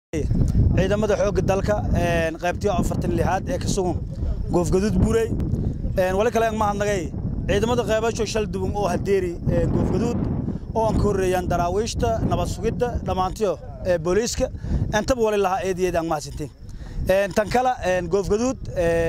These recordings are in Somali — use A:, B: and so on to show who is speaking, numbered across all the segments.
A: ciidamada xoogga dalka qaybtii afartan lixaad ee ka sugan goofgaduud buurey wali kale mahadnagay ciidamada qeybasho shal duwan oo hadeeri goofgaduud oo aan ka horreeyaan daraawiishta nabad sugidda dhammaantiyo booliiska intaba wali lahaa eedayeed aan mahadsantiin tan kale goofgaduud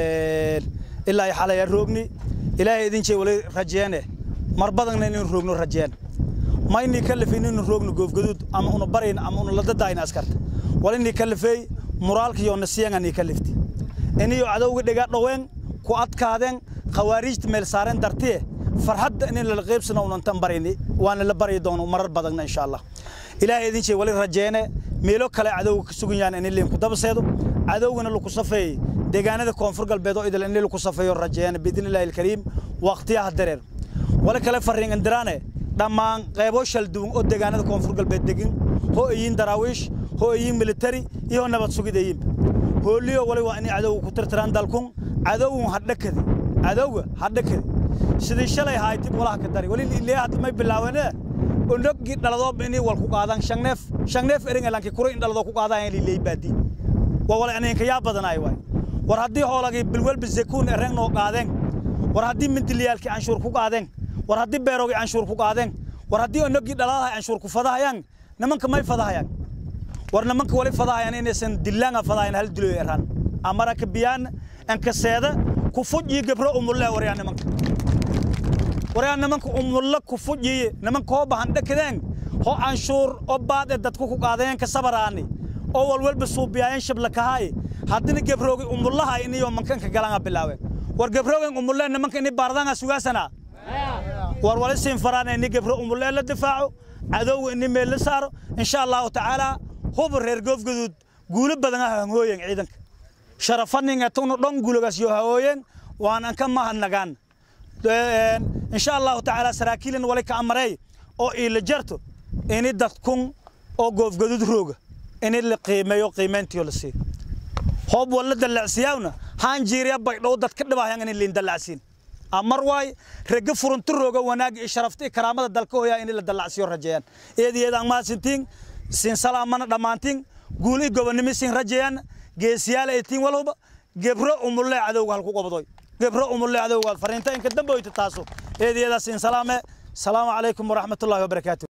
A: ilaa ay xalay aan roogni ilaahay idin jey wali rajeene mar badanna inaynu roogno rajeen maynii kalifin inaynu roogno goofgaduud ama una barayn ama una ladadaayna askarta walinii kalifeey muraalka iyo nasiyananii kalifti iniyo cadowga dhiga dhoween ku adkaadeen khawaariijta meel saareen dartiye farxadda in lala qaybsano unantan barayni waana la baryi doono marar badanna insha allah ilaahay idin jey wali rajeene meelo kale cadowga ka sugan yahan in liin ku dabaseedo cadowgana laku safeeyey deegaanada koonfur galbeed oo idil in laku safeeyo rajeene biidni illaahi alkariim waqtiyaha dareer wali kale fariin indiraane dhammaan qaybo shal duwan oo deegaanada koonfur galbeed degin ho iyiin daraawiish ho iyiin militari iyo nabad sugidayiinba hooliyo wali waa inay cadowga ku tirtiraan dalkun cadowgun hadhakadi cadowga hadhakadi sidii shalay haaytib walaha ka dari wali ilaa hadda may bilaawene onogii dhaladoo inay wal ku qaadaan shangneef shangneef ering elanki kuri in dhaladoo ku qaadaan lilay baadi waa wala inanka yaa badanaay waay war haddii hoolagii bilwelba zakuun ereng noo qaadeen war haddii mindiliyaalkii canshuur ku qaadeen war haddii beerogii canshuur ku qaadeen war haddii onogii dhaladaha canshuur ku fadahayaan nimanka may fadahayaan war nimanka wali fadahayaan inaysan dillaanga fadahayan hal diloy eraan amara ka biyaan anka seeda ku fujiyi gabro umulle waryaa nimanka waryaa nimanka umulle ku fujiyi nimanka hoo bahan dhakadeen ho canshuur oo baad ee dadku ku qaadayeen ka sabaraani oo walwalba suubiyaayeen shablakahaay haddina gabroogi umullaha iniyo mankanka galanga bilaaween war gabroogen umulle nimanka ini baardanga sugaasanaa war wali siin faraana ini gabro umulle la difaaco cadowga ini meel la saaro insha allahu tacaala huba reer goofgaduud guulo badan ah hangooyen ciidanka sharafaninga tunu dhon guulogaas yo hawooyen waanan ka mahadnagaan insha allahu tacaala saraakiilan wali ka amareey oo iila jarto ini dadkun oo goofgaduud rooga ini la qiimeeyo qiimeyntiyo la siiyo hoob walla dallacsiyaawna haan jiiriya baydhow dadka dhibaayan ini liin dallacsiin amar waay rega furunti rooga wanaag iyo sharafta iyo karaamada dalka hooyaa in la dallacsiyo rajeeyaan eedayeedaan mahadsantiin siin salaamana dhammaantiin guul i gobonnimo siin rajeeyaan geesiyaal ay tiin walhuba gebro umulle cadowga halku qabdoy gebro umulle cadowga fariinta inka damboyta taaso eedayeedaa siin salaame salaamu calaykum waraxmatullaahi wabarakaatu